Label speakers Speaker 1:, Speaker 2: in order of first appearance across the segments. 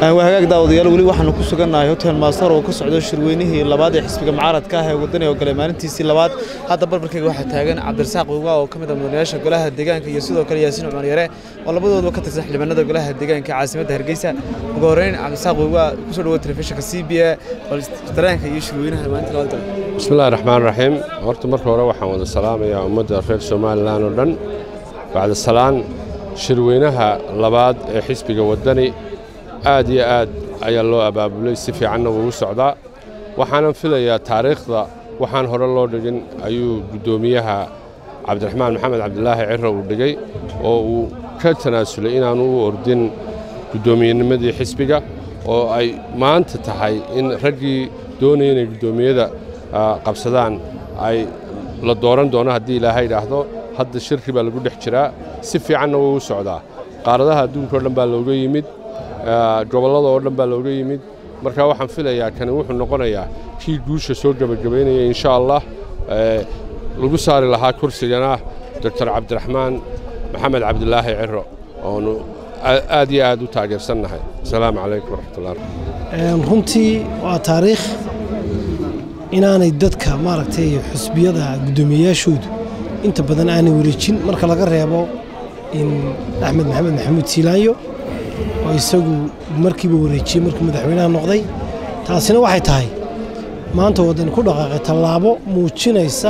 Speaker 1: waa hagaag daawadayaal weli waxaanu ku sugannahay hotel maastar oo ka socdo shirweynihii labaad ee xisbiga mucaaradka ah ee wadani oo galay maalintiisii labaad hadda barbarkayga waxaa taagan cabdirasaaq wiigaa oo ka mid ah mudanayaasha golaha deegaanka iyo sidoo kale yaasiin cumar yare oo labadooduba ka tirsan xildhibaanada golaha deegaanka caasimadda hargeysa ugu horreyn cabdirasaaq wiigaa kusoo dhawo telefishinka c b a dareenka iyo shirweynaha maalinta labaad galay
Speaker 2: bismillahi raxmaan raxiim horta marka hore waxaan wada salaamayaa ummadda reer somalilan oo dhan bacda salaan shirweynaha labaad ee xisbiga waddani aad iyo aad ayaa loo abaabulay si fiicanna wuu u socdaa waxaanan filayaa taariikhda waxaan hore loo dhigin ayuu guddoomiyaha cabdiraxmaan maxamed cabdilaahi ciro uu dhigay oo uu ka tanaasulay inaanu u ordin guddoomiyennimadii xisbiga oo ay maanta tahay in raggii doonaya inay guddoomiyada qabsadaan ay la dooran doono haddii ilaahay idhaahdo hadda shirki baa lagu dhex jiraa si fiicanna wuu u socdaa qaaradaha adduunka o dhan baa looga yimid gobollada oo dhan baa looga yimid marka waxaan filayaa kani wuxuu noqonayaa kii guusha soo gebagabaynaya insha allah lagu saari lahaa kursigana doctor cabdiraxmaan maxamed cabdilaahi ciro oonu aad iyo aad u taageersannahay asalaamu calaykum waraxmatullah
Speaker 3: runtii waa taariikh inaanay dadka maaragtay xusbiyada guddoomiyeyaashoodu inta badan aanay wareejin marka laga reebo in axmed maxamed maxamuud siilaanyo oo isagu markiiba wareejiyey markuu madaxweynaha noqday taasina waxay tahay maanta waddani ku dhaqaaqay tallaabo muujinaysa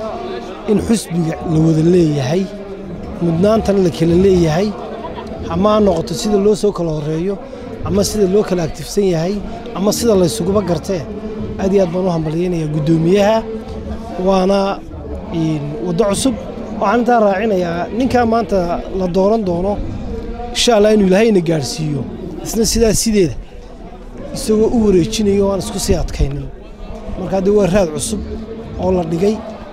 Speaker 3: in xusbiga la wada leeyahay mudnaantana la kala leeyahay ama ha noqoto sida loo soo kala horreeyo ama sida loo kala aktifsan yahay ama sida laysuguba gartee aad iyo aad baan u hambalyaynayaa guddoomiyaha waana waddo cusub waxaan intaa raacinayaa ninkaa maanta la dooran doono insha allah inuu ilaahayna gaadhsiiyo isna sidaa sideeda isagoo u wareejinayo aan isku sii adkaynin marka haddee waa raad cusub oo la dhigay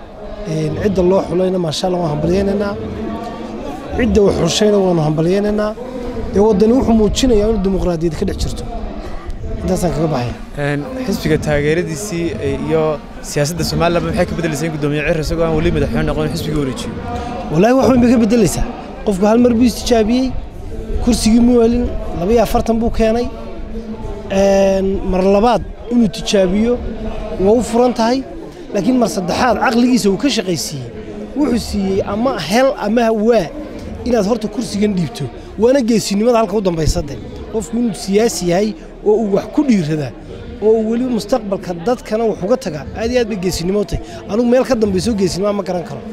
Speaker 3: cidda loo xulayna maasha allah waan hambalyaynaynaa cidda wax xushayna waanu hambalyaynaynaa dee waddani wuxuu muujinayaa inuu dimuqraadiyad ka dhex jirto intaasaan kaga baxaya
Speaker 1: xisbiga taageeradiisii iyo siyaasadda somalilan maxay ka beddelaysaa in guddoomiye cir isagoo aan weli madaxweyne noqon xisbiga wareejiyo
Speaker 3: wallaahi wax weyn bay ka beddelaysaa qofku hal mar buu istijaabiyey kursigii mu helin labaiyo afartan buu keenay mar labaad inuu tijaabiyo waa u furan tahay laakiin mar saddexaad caqligiisa uu ka shaqaysiiyey wuxuu siiyey ama hel ama waa inaad horta kursigan dhiibto waana geesinimada halka u dambaysade qofku inuu siyaasi yahay oo uu wax ku dhiiradaa oo uu weliba mustaqbalka dadkana wax uga tagaa aad iyo aad bay geesinimo tahay anugu meel ka dambayso geesinimo ma garan karo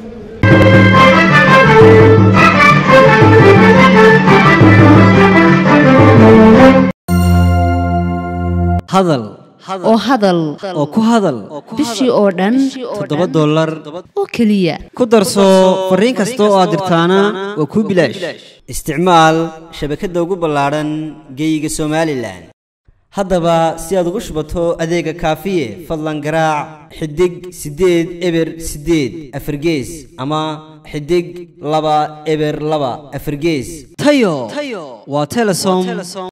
Speaker 4: hadal
Speaker 5: oo hadal
Speaker 4: oo ku hadal
Speaker 5: bishii oo dhan
Speaker 4: toddoba dollar
Speaker 5: oo keliya
Speaker 4: ku darso fariin kasta oo aad dirtaana waa kuu bilaash isticmaal shabakadda ugu ballaadhan geeyiga somalilan haddaba si aad ugu shubato adeega kaafiye fadlan garaac xidig siddeed eber siddeed afargees ama xidig laba eber laba afargees tayo waa telesom